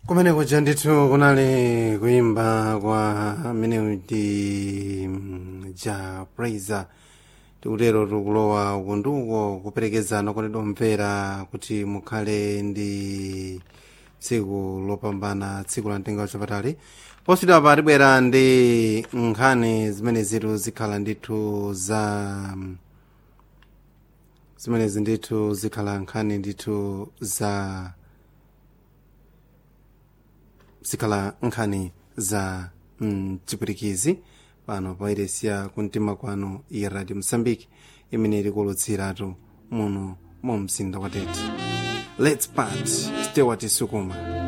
kumeneko ja ndithu kunali kuimba kwa amene ndi mm, ja praiser tikutero tikulowa ukunduko kuperekezana kwanedwa mvera kuti mukhale ndi tsiku lopambana tsiku la mtengo wapatali positwa pa tibwera ndi nkhani zimene zitu zikhala ndithu za zimenezi ndithu zikhala nkhani ndithu za zikhala nkhani za mchipwirikizi pano pa iresiya kumtima kwanu ya radio msambiki imene ikulutsiratu muno mu mzinda wa tete let's part stewart sukuma